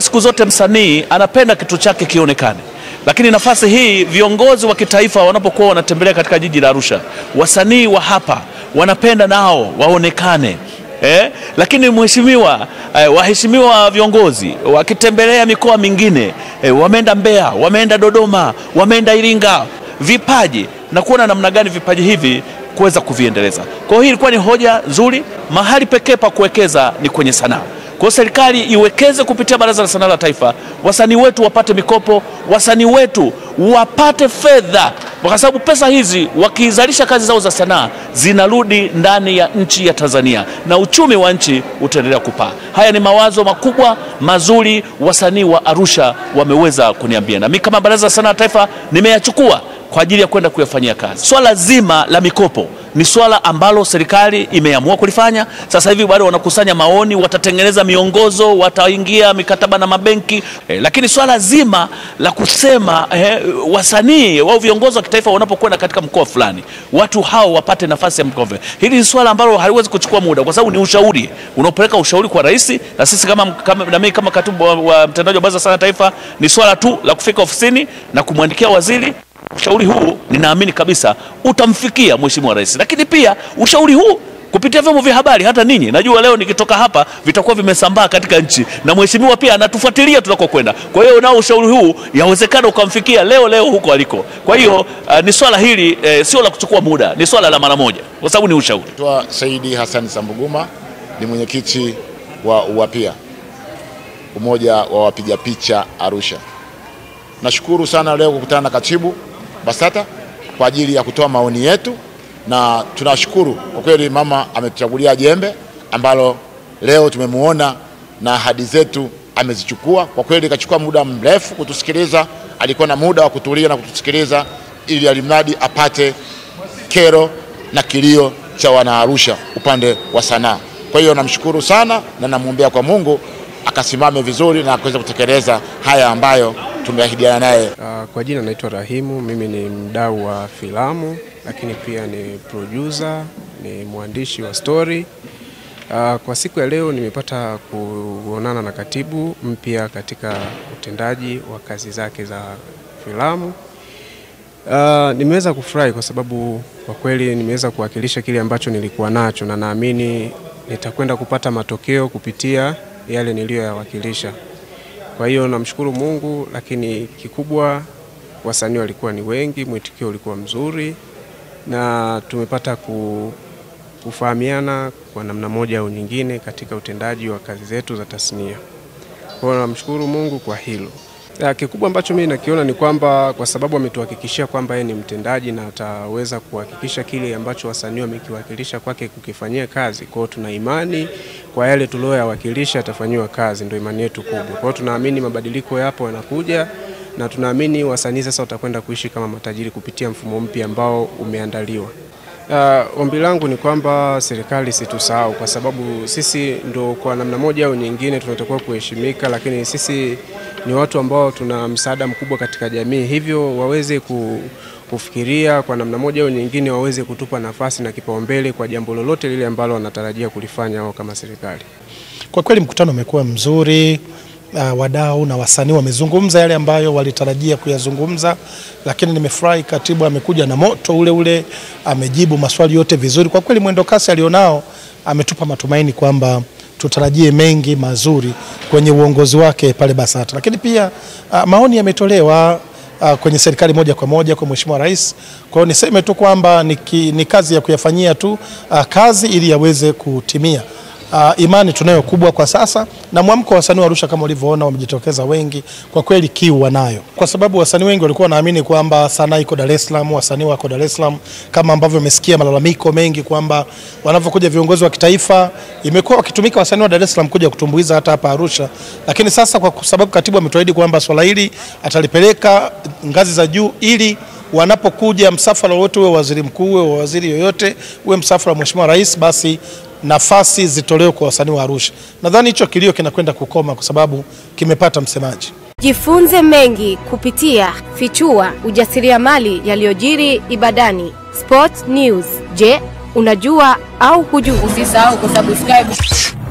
siku zote msanii anapenda kitu chake kionekane, lakini nafasi hii viongozi wa kitaifa wanapokuwa wanatembelea katika jiji la Arusha, wasanii wa hapa wanapenda nao waonekane. Eh, lakini mheshimiwa eh, waheshimiwa viongozi wakitembelea mikoa mingine eh, wameenda Mbeya, wameenda Dodoma, wameenda Iringa, vipaji na kuona namna gani vipaji hivi kuweza kuviendeleza. Kwa hiyo hii ilikuwa ni hoja nzuri. Mahali pekee pa kuwekeza ni kwenye sanaa. Kwa hiyo serikali iwekeze kupitia Baraza la Sanaa la Taifa, wasanii wetu wapate mikopo, wasanii wetu wapate fedha, kwa sababu pesa hizi wakizalisha kazi zao za sanaa zinarudi ndani ya nchi ya Tanzania na uchumi wa nchi utaendelea kupaa. Haya ni mawazo makubwa mazuri, wasanii wa Arusha wameweza kuniambia, na mimi kama Baraza la Sanaa la Taifa nimeyachukua kwa ajili ya kwenda kuyafanyia kazi. Swala zima la mikopo ni swala ambalo serikali imeamua kulifanya. Sasa hivi bado wanakusanya maoni, watatengeneza miongozo, wataingia mikataba na mabenki eh, lakini swala zima la kusema eh, wasanii au viongozi wa kitaifa wanapokwenda katika mkoa fulani, watu hao wapate nafasi ya mkoa, hili ni swala ambalo haliwezi kuchukua muda, kwa sababu ni ushauri unaopeleka ushauri kwa rais, na sisi kama, kama, na mimi kama katibu wa, wa mtendaji wa Baraza la Sanaa la Taifa, ni swala tu la kufika ofisini na kumwandikia waziri ushauri huu ninaamini kabisa utamfikia Mheshimiwa Rais, lakini pia ushauri huu kupitia vyombo vya habari, hata ninyi najua leo nikitoka hapa vitakuwa vimesambaa katika nchi, na mheshimiwa pia anatufuatilia tunakokwenda. Kwa hiyo nao ushauri huu yawezekana ukamfikia leo leo huko aliko. Kwa hiyo uh, ni swala hili eh, sio la kuchukua muda, ni swala la mara moja, kwa sababu ni ushauri. Naitwa Saidi Hassan Sambuguma, ni mwenyekiti wa UWAPIA, umoja wa wapiga picha Arusha. Nashukuru sana leo kukutana na katibu BASATA kwa ajili ya kutoa maoni yetu, na tunashukuru kwa kweli, mama ametuchagulia jembe ambalo leo tumemuona na ahadi zetu amezichukua. Kwa kweli kachukua muda mrefu kutusikiliza, alikuwa na muda wa kutulia na kutusikiliza ili alimradi apate kero na kilio cha wanaarusha upande wa sanaa. Kwa hiyo namshukuru sana na namwombea kwa Mungu akasimame vizuri na akaweza kutekeleza haya ambayo tumeahidiana naye. Uh, kwa jina naitwa Rahimu, mimi ni mdau wa filamu lakini pia ni producer, ni mwandishi wa story. Uh, kwa siku ya leo nimepata kuonana na katibu mpya katika utendaji wa kazi zake za filamu. Uh, nimeweza kufurahi kwa sababu kwa kweli nimeweza kuwakilisha kile ambacho nilikuwa nacho na naamini nitakwenda kupata matokeo kupitia yale niliyoyawakilisha. Kwa hiyo namshukuru Mungu, lakini kikubwa wasanii walikuwa ni wengi, mwitikio ulikuwa mzuri na tumepata ku, kufahamiana kwa namna moja au nyingine katika utendaji wa kazi zetu za tasnia. Kwa hiyo namshukuru Mungu kwa hilo. Ya, kikubwa ambacho mimi nakiona ni kwamba kwa sababu ametuhakikishia kwamba yeye ni mtendaji na ataweza kuhakikisha kile ambacho wasanii wamekiwakilisha kwake kukifanyia kazi. Kwa hiyo tuna imani kwa yale tulioyawakilisha atafanyiwa kazi, ndio imani yetu kubwa. Kwa hiyo tunaamini mabadiliko yapo yanakuja na tunaamini wasanii sasa watakwenda kuishi kama matajiri kupitia mfumo mpya ambao umeandaliwa. Uh, ombi langu ni kwamba serikali situsahau, kwa sababu sisi ndo kwa namna moja au nyingine tunatakiwa kuheshimika, lakini sisi ni watu ambao tuna msaada mkubwa katika jamii, hivyo waweze ku, kufikiria kwa namna moja au nyingine, waweze kutupa nafasi na kipaumbele kwa jambo lolote lile ambalo wanatarajia kulifanya wao kama serikali. Kwa kweli mkutano umekuwa mzuri. Uh, wadau na wasanii wamezungumza yale ambayo walitarajia kuyazungumza, lakini nimefurahi katibu amekuja na moto ule ule, amejibu maswali yote vizuri. Kwa kweli mwendo kasi alionao ametupa matumaini kwamba tutarajie mengi mazuri kwenye uongozi wake pale BASATA, lakini pia uh, maoni yametolewa uh, kwenye serikali moja kwa moja kwa Mheshimiwa Rais. Kwa hiyo niseme tu kwamba ni, ni kazi ya kuyafanyia tu uh, kazi ili yaweze kutimia. Uh, imani tunayo kubwa kwa sasa na mwamko wa wasanii wa Arusha kama ulivyoona wamejitokeza wengi, kwa kweli kiu wanayo, kwa sababu wasanii wengi walikuwa wanaamini kwamba sanaa iko Dar es Salaam, wasanii wako Dar es Salaam, kama ambavyo umesikia malalamiko mengi kwamba wanavyokuja viongozi wa kitaifa imekuwa wakitumika wasanii wa Dar es Salaam kuja kutumbuiza hata hapa Arusha, lakini sasa kwa sababu katibu ametuahidi kwamba swala hili atalipeleka ngazi za juu ili wanapokuja msafara wote, uwe waziri mkuu, uwe waziri yoyote, uwe msafara wa Mheshimiwa Rais, basi nafasi zitolewe kwa wasanii wa Arusha. Nadhani hicho kilio kinakwenda kukoma kwa sababu kimepata msemaji. Jifunze mengi kupitia Fichua ujasiriamali yaliyojiri Ibadani. Sport News. Je, unajua au hujui? Usisahau kusubscribe